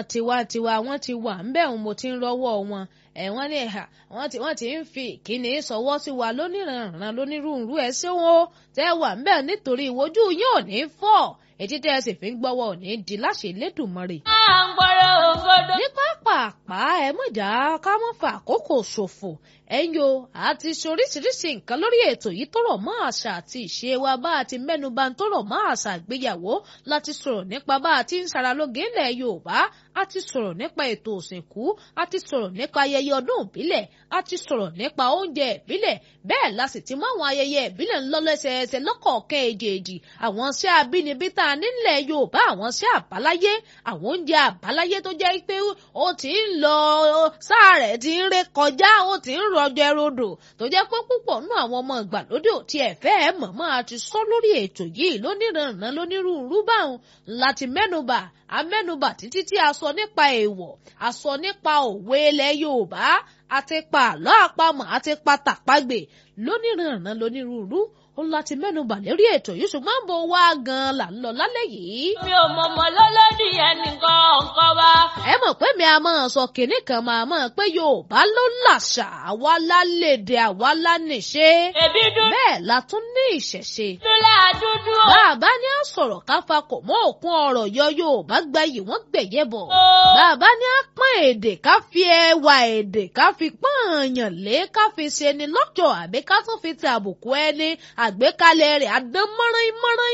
tiwantiwa wọ́n ti wà ń bẹ̀ mo ti ń rọ́wọ́ wọn ẹ̀ wọ́n ní ẹ̀hà wọ́n ti wọ́n ti ń fi ìkíni sọwọ́ sí wa lóníranran lónírúurú ẹ̀ ṣé wọn ó tẹ́ wà ń bẹ̀ nítorí ìwojú yóò ní fọ́ ètí tẹ́ ẹ sì fi ń gbọ́wọ́ ò ní di láṣẹ Elédùmarè. à ń gbọ́rọ̀ òǹgọ́dọ̀. ní pápápá ẹ mọ̀já ká mọ́ fa àkókò ṣòfò ẹ̀yin o àti ṣoríṣiríṣi nǹkan lórí ètò yìí tó rọ̀ mọ́ àṣà àti ìṣe wa bá a ti mẹ́nuba tó rọ̀ mọ́ àṣà àgbéyàwó láti sọ̀rọ̀ nípa bá a ti ń ṣaralóge ńlẹ̀ Yorùbá a ti sọ̀rọ̀ nípa ètò òsìnkú a ti sọ̀rọ̀ nípa ayẹyẹ ọdún ìbílẹ̀ a ti sọ̀rọ̀ nípa oúnjẹ ìbílẹ̀ bẹ́ẹ̀ la sì ti mú àwọn ayẹyẹ ìbílẹ̀ ńlọ́lẹ́sẹẹsẹ lọ́kọ̀ọ̀kan èjèèjì àwọn iṣẹ́ abínibí tá a nílẹ̀ Yorùbá àwọn iṣẹ́ àbáláyé àwọn oúnjẹ àbáláyé tó jẹ́ pé ó ti ń lọ sáà rẹ̀ ti ń ré kọjá ó ti ń rọjò ẹrodò tó jẹ́ pé púpọ̀ nú àwọn ọmọ ìgbàlódé ò tiẹ̀ fẹ́ ẹ̀ mọ̀mọ́ a ti sọ lórí ètò yìí lóníranran lónírúurú báwọn láti mẹ́nubà amẹ́nubà títí tí a sọ nípa èèwọ̀ a sọ nípa òwe ilẹ̀ Yorùbá àti pa àlọ́ àpamọ̀ àti pa tàpagbè lóníranran lónírúurú ó láti mẹ́nubà lórí ètò yìí ṣùgbọ́n bó wá gan-an là ń lọ lálẹ́ yìí. mi ò mọ̀mọ́ lọ́lọ́dì ẹnìkan ọ̀kan wa. ẹ mọ̀ pé mi a máa sọ kinní kan máa mọ̀ pé Yorùbá ló làṣà àwa lálédè àwa lánìṣe. èbí dúdú bẹ́ẹ̀ la tún ní ìṣẹ̀ṣe. dúlẹ̀ dúdú o. bàbá ní à sọ̀rọ̀ káfa kò mọ́ òkun ọ̀rọ̀ yọ Yorùbá gbayì wọ́n gbẹ̀yẹ̀ bọ̀. bàbá ní à pọ́n èdè ká fi ẹwà èdè ká fi pọ́n èèyàn lé ká fi ṣe ni lọ́jọ́ àbí ká tún fi ti àbùkù ẹni àgbékalẹ̀ rẹ̀ adán mọ́rán mọ́rán.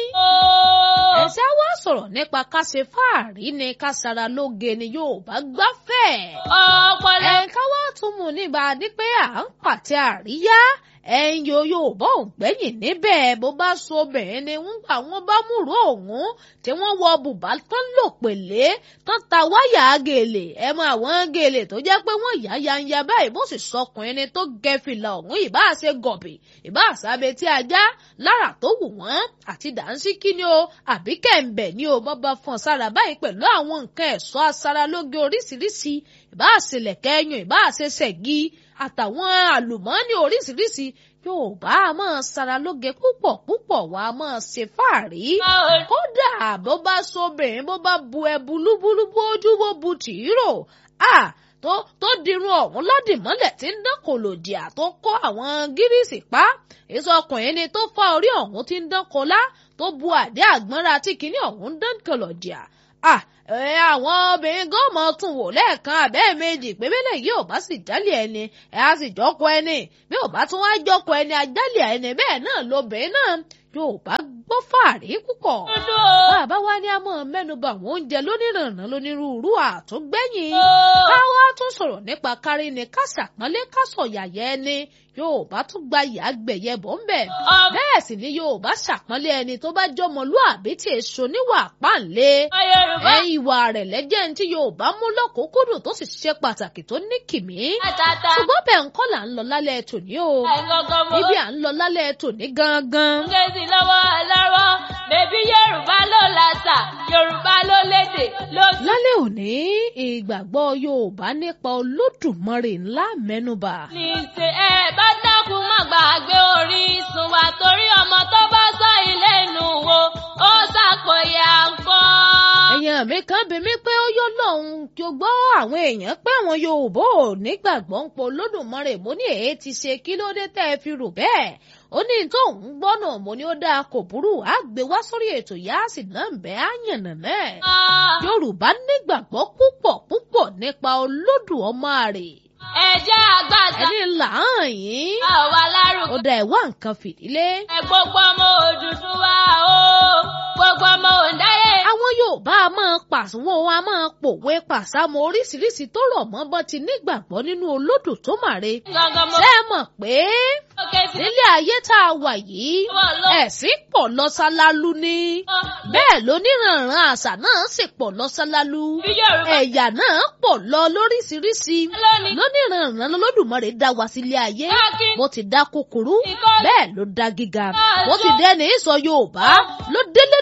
ẹ̀sẹ̀ wá sọ̀rọ̀ nípa ká ṣe fáàrí ni ká ṣara lóge ni Yorùbá gbáfẹ́. ọpọlọ. ẹ̀ka wá tún mú níbà ní pé à ń pàtẹ àríyá ẹ̀yin yo Yorùbá ò gbẹ́yìn níbẹ̀ bó bá so obìnrin ni wọ́n gbà wọ́n bá múrò òun tí wọ́n wọ bùbá tán lò pèlé tán ta wáyà gèlè ẹ mọ àwọn gèlè tó jẹ́ pé wọ́n yá yanya báyìí bó sì sọkùnrin ni tó gẹ fìlà ọ̀hún ìbá ṣe gọ̀bì ìbá àṣàbẹ tí ajá lára tó wù wọ́n àti dànsíkí ni o àbí kẹ̀ǹbẹ̀ ni o bọ́bá fọ́n sára báyìí pẹ̀lú àwọn nǹkan ẹ̀ṣọ́ aṣaralóge oríṣiríṣi ìbá àṣelẹ̀kẹ́ ẹyùn ìbá àṣeṣẹ̀gí àtàwọn àlùmọ́ọ́nì oríṣiríṣi Yorùbá a máa ṣaralóge púpọ̀ púpọ̀ wá a máa ṣe fàárí. kódà bó bá sobìnrin bó bá bu ẹbu lúbúlú bójú bó bu tìírò à tó tó dirun ọ̀hún ládìmọ́lẹ̀ tí ń dán kòlòdìà tó kọ́ àwọn gírísì pa èso ọkùnrin ni tó fá orí ọ̀hún tí ń dán kọlá tó bu àdé àgbọ́nra tí kinní ọ̀hún dán kòlòdìà à ẹ àwọn obìnrin gan mọ tún wò lẹ́ẹ̀kan àbẹ́ẹ̀ méjì pé bẹ́lẹ̀ yìí ò bá sì jálè ẹni ẹ á sì jọ́kọ ẹni bí ò bá tún wá jọ́kọ ẹni ajálè ẹni bẹ́ẹ̀ náà lobìnrin náà yóò bá gbọ́ fàárí púpọ̀. bàbá wa ní a máa mẹ́nuba àwọn oúnjẹ lónìrànràn lónírúurú àtúngbẹ̀yìn. káwá tún sọ̀rọ̀ nípa kárí ni ká ṣàpọ́nlé ká sọ̀yàyẹ ẹni Yorùbá tún gba ìyá gbẹ̀yẹ bọ̀ ń bẹ̀. bẹ́ẹ̀ sì ni Yorùbá ṣàpọ́nlé ẹni tó bá jọmọlúàbí tí èso níwà páǹlé. ẹ ìwà rẹ̀ lẹ́jẹ̀ ní tí Yorùbá mú lọ́kùnkúndùn tó sì ṣe pàtàkì tó ní kìmí. ṣùgbọ́n bẹ́ẹ̀ ń kọ́ là ń lọ lálẹ́ tòní o. ibi à ń lọ lálẹ́ tòní gangan. ngezi lọ́wọ́ lọ́wọ́ bèbí Yorùbá ló làṣà Yorùbá ló lédè ló. lálẹ́ òní ìgbàgbọ́ Yorùbá nípa Olódùmarè ńlá mẹ́nubà. ní ṣe ẹ bá dákun má gbàgbé orísun wa torí ọmọ tó bá sọ ilé inú wo ó ṣàpòyà nǹkan. èèyàn mi kan bí mi pé ó yọ lọ́hùn kí o gbọ́ àwọn èèyàn pé àwọn Yorùbá ò nígbàgbọ́ ń po Olódùmarè mo ní èé ti ṣe kí ló dé tẹ́ ẹ fi rò bẹ́ẹ̀ ó ní tó ń gbọ́nà mo ní ó dáa kò burú á gbé wá sórí ètò yá sì náà bẹ́ á yànnà náà. Yorùbá nígbàgbọ́ púpọ̀ púpọ̀ nípa Olódùmarè ẹ̀jẹ̀ àgbàdo. ẹni làán yín. àwa lárúkọ. ó da ẹ̀wá nǹkan fìdílé. ẹ gbogbo ọmọ Odùduwà o gbogbo ọmọ Òǹdáyé. àwọn Yorùbá a máa pàṣẹwọ́ wọn a máa pòwe pàṣàmọ́ oríṣiríṣi tó rọ̀ mọ́ bọ́ ti nígbàgbọ́ nínú Olódù tó màre. gangan mo. ṣé ẹ mọ̀ pé òkè sí. nílé ayé tá a wà yìí wọ́n lọ. ẹ̀sìn pọ̀ lọ́sálálú ni. bẹ́ẹ̀ lóníranran àṣà náà sì pọ̀ lọ́sálálú. bí Yorùbá. ẹ̀yà náà pọ̀ lọ lóríṣiríṣi. lónìí. lóníranran lọ́lọ́dùmarè dá wa sílé ayé. káàkiri. bó ti dá kúkúrú ìkọ́lé. bẹ́ẹ̀ ló dá gíga Bẹ́ẹ̀ bó ti ló- dẹ́ni sọ Yorùbá ló délé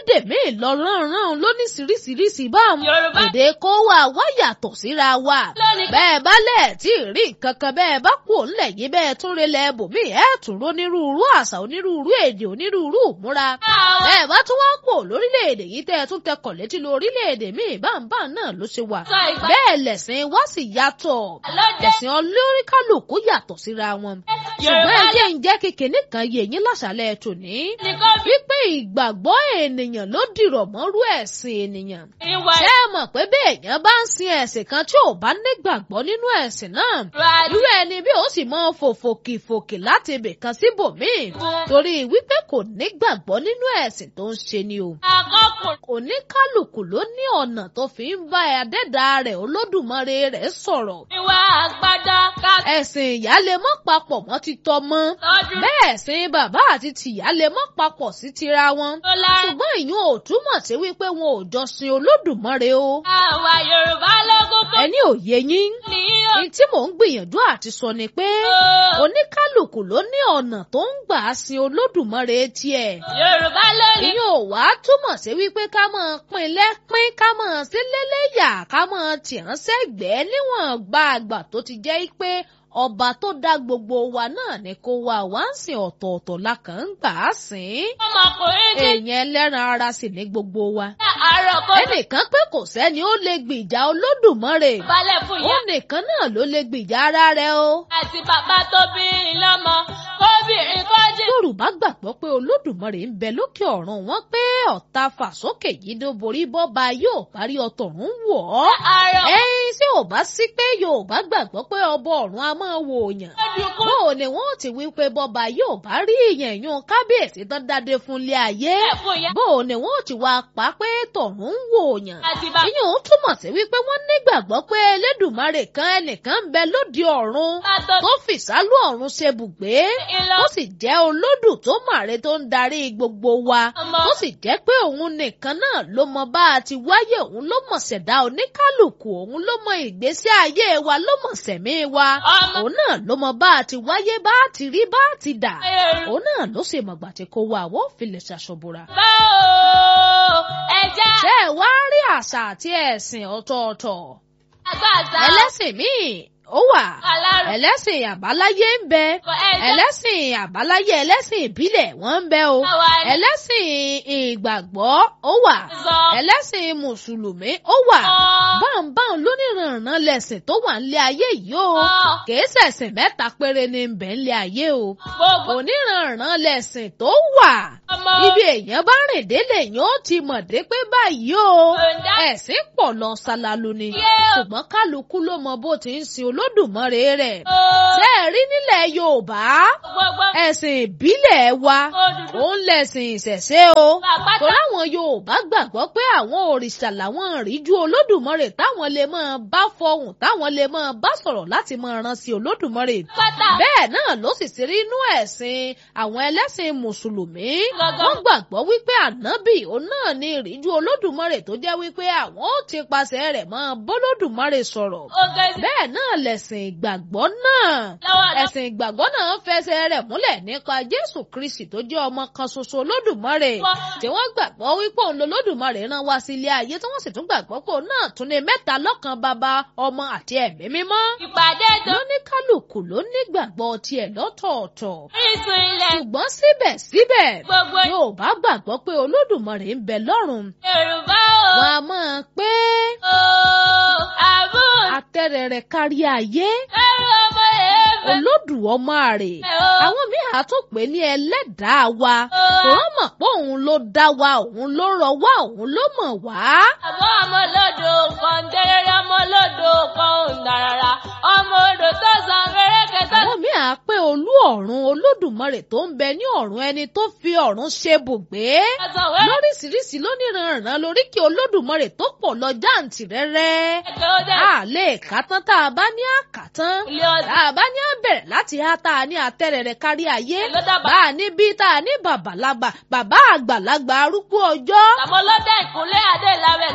lédè míì lọ ránran lóníṣiríṣiríṣi báwọn Yorùbá èdè kó wà wá yàtọ̀ síra wa lónìí bẹ́ẹ̀ bá lẹ̀ tí ì rí nǹkan kan bẹ́ẹ̀ bá kú òǹlẹ̀ yìí bẹ́ẹ̀ tún relẹ̀ bòmí ẹ̀ tún onírúurú àṣà onírúurú èdè onírúurú ìmúra àwọn bẹ́ẹ̀ bá tún wá pò lórílẹ̀‐èdè yìí tẹ́ ẹ tún tẹkọ̀ létí lórílẹ̀‐èdè míì báńbá náà ló ṣe wà sọ ìgbà bẹ́ẹ̀ lẹ̀sìn wá sì yàtọ̀ lóde ẹ̀sìn olóríkálùkù yàtọ̀ síra wọn ṣùgbọ́n Yorùbá ẹ jẹ́ ń jẹ́ kékeré kan yé yín láṣálẹ̀ tòní nìkan bí wípé ìgbàgbọ́ ènìyàn ló dìrọ̀ mọ́rú ẹ̀sìn ènìyàn ìwà ṣé ẹ mọ̀ pé bí èèyàn bá ń sin ẹ̀sìn kan tí ò bá nígbàgbọ́ nínú ẹ̀sìn náà ìwà irú ẹni bí ó sì mọ fòfòkìfòkì láti ibì kan síbòmíì torí wípé kò nígbàgbọ́ nínú ẹ̀sìn tó ń ṣe ni o àkọkùn oníkálùkù ló ní ọ̀nà tó fi ń bá adẹ́dà rẹ̀ olódùmarè rẹ̀ sọ̀rọ̀ ìwà àgbàdá ká ẹ̀sìn ìyá lè mọ́ papọ̀ mọ́ ti tọmọ tọ́jú bẹ́ẹ̀ ẹ̀sìn bàbá àti tìyá lè mọ́ papọ̀ sí tira wọn tó lára ṣùgbọ́n ìyún ò túmọ̀ sí wípé wọn ò jọ sin olódùmarè o àwa Yorùbá lógún tó ẹni òye yín ní ní tí mò ń gbìyànjú àti sọ ni pé o oníkálùkù ló ní ọ̀nà tó ń gbà sin olódùmarè tiẹ̀ Yorùbá lónìí ìyẹn ò wá túmọ̀ sí wípé ká máa pín lẹ́pín ká máa sí lélẹ́yà ká máa tìrán sẹ́gbẹ̀ẹ́ níwọ̀n gba àgbà tó ti jẹ́ pé ọba tó dá gbogbo wa náà ni kó wa wá ń sìn ọ̀tọ̀ọ̀tọ̀ la kàn ń gbà á sìn ọmọkùnrin ti èèyàn ẹlẹ́ran ara sì ní gbogbo wa dá àárọ̀ kó ẹnìkan pé kò sẹ́ni ó lè gbìjà olódùmarè balẹ̀ fún ó ìyá nìkan náà ló lè gbìjà ara rẹ̀ o. àti bàbá tó bí i lọ́mọ kóbìnrin kó jí yorùbá gbàgbọ́ pé olódùmarè ń bẹ lókè ọ̀run wọn pé ọ̀tá fàsókè yìí ló borí bọ́ba yóò parí ọtọ̀run wọ̀ ọ́. àárọ̀ ẹyin tí ò bá sí pé yorùbá gbàgbọ́ pé ọba ọ̀run a máa wo òyàn. kódùkú bó ni wọn ò ti wí pé bọ́ba yóò bá rí ìyẹn yún kábíyèsí tán dáadé fún ilé ayé. ẹ̀ fún ìyá bó ni wọn ò ti wá pa pé tọ̀run ń wo òyàn. àti bàbá ìyẹn ò túmọ̀ sí wípé wọ́n nígbàgbọ́ pé elédùmarè kan ẹnìkan ń bẹ lóde ọ̀run tó tó fìsálú ọ̀run ṣe bùgbé ìlọ ó sì jẹ́ olódù tó màre tó ń darí gbogbo wa ọmọ ó sì jẹ́ pé òun nìkan náà ló mọ bá a ti wáyé òun ló mọ̀ ṣẹ̀dá oníkálùkù òun ló mọ ìgbésí ayé wa ló mọ̀ sẹ̀mí wa ọmọ òun náà ló mọ bá a ti wáyé bá a ti rí bá a ti dà Yorùbá òun náà ló sì mọ̀gbà tí kò wá àwọn òfìlẹ̀ ṣàṣọ̀bùrà. o ẹja ṣé ẹ wá rí àṣà àti ẹ̀sìn ọ̀tọ̀ọ̀tọ̀ àgbàzà ẹlẹ́sìn míì ó wà alárò ẹlẹ́sìn àbáláyé ń bẹ ẹja ẹlẹ́sìn àbáláyé ẹlẹ́sìn ìbílẹ̀ wọ́n ń bẹ o àwa ẹlẹ́sìn ìgbàgbọ́ ó wà sọ ẹlẹ́sìn mùsùlùmí ó wà ọ báńbáń lóníranran lẹ̀sìn tó wà nílé ayé yìí o ọ kìí ṣẹ̀sìn mẹ́ta péré ní bẹ̀ nílé ayé o gbogbo oníranran lẹ̀sìn tó wà ọmọ ibi èèyàn bá rìn délé yẹn ó ti mọ̀ dé pé báyìí o òǹdá ẹ̀sìn pọ̀ lọ ṣalalu ni yé o ṣùgbọ́n kálukú ló mọ bó ti ń sin olódùmarè rẹ̀ o ṣé ẹ rí nílẹ̀ yorùbá gbogbo ẹ̀sìn ìbílẹ̀ wa òdùdú òun lẹ̀sìn ìṣẹ̀ṣe o àpáta torí àwọn yorùbá gbàgbọ́ pé àwọn òrìṣà làwọn ìríjú olódùmarè táwọn lè máa bá fọhùn táwọn lè máa bá sọ̀rọ̀ láti máa ran sí olódùmarè pátá bẹ́ẹ̀ náà ló sì sí rí inú ẹ̀sìn àwọn ẹlẹ́sìn mùsùlùmí Gangan. wọ́n gbàgbọ́ wípé ànábì òun náà ní ìríjú olódùmarè tó jẹ́ wípé àwọn ó ti pasẹ̀ rẹ̀ máa bólódùmarè sọ̀rọ̀ ogezi bẹ́ẹ̀ náà lẹ̀sìn ìgbàgbọ́ náà lọ́wọ́ lọ́wọ́ ẹ̀sìn ìgbàgbọ́ náà fẹsẹ̀ rẹ̀ múlẹ̀ nípa jésù kristi tó jẹ́ ọmọ kan ṣoṣo olódùmarè Wọ́n- tí wọ́n gbàgbọ́ wípé òun lolódùmarè rán wá sí ilé ayé tí wọ́n sì tún gbàgbọ́ pé òun náà tún ní mẹ́ta lọ́kan bàbá ọmọ àti ẹ̀mí mímọ́ ìpàdé tó lóníkálùkù ló nígbàgbọ́ tiẹ̀ lọ́tọ̀ọ̀tọ̀ orísun ilẹ̀ ṣùgbọ́n síbẹ̀síbẹ̀ gbogbo Yorùbá gbàgbọ́ pé olódùmarè ń bẹ lọ́run Yorùbá o wọn a máa pé o àbú atẹ́rẹrẹ kárí ayé ẹrù ọmọ èèmẹ olódù ọmọ àrè o àwọn míì á tún pè ní ẹlẹ́dàá wa o kò wọ́n mọ̀ pé òun ló dá wa òun ló rọ wá òun ló mọ̀ wá. àmọ́ ọmọ olódò kan dẹ́rẹ́rẹ́ ọmọ olódò kan ò nàràrà ọmọ odò tó san kéréke tó àwọn míì á pé olú ọ̀run olódùmarè tó ń bẹ ní ọ̀run ẹni tó fi ọ̀run ṣe bùgbé. san wẹ́rẹ́ lóríṣiríṣi lóníranran lóríkì olódùmarè tó pọ̀ lọ jáǹtì rẹ́rẹ́. kẹ̀kẹ́ ó dẹ̀ a lè kà tán tá a bá ní àkà tán. ilé ọ̀dà tá a bá ní àbẹ̀rẹ̀ láti há tá a ní àtẹ̀rẹ̀rẹ̀ kárí ayé. ló dábàá bá a ní bí tá a ní bàbàlagbà bàbá àgbàlagbà arúgbó ọjọ́. àmọ́ lọ́dẹ̀ ìkúnlẹ̀ adé ìlàwẹ̀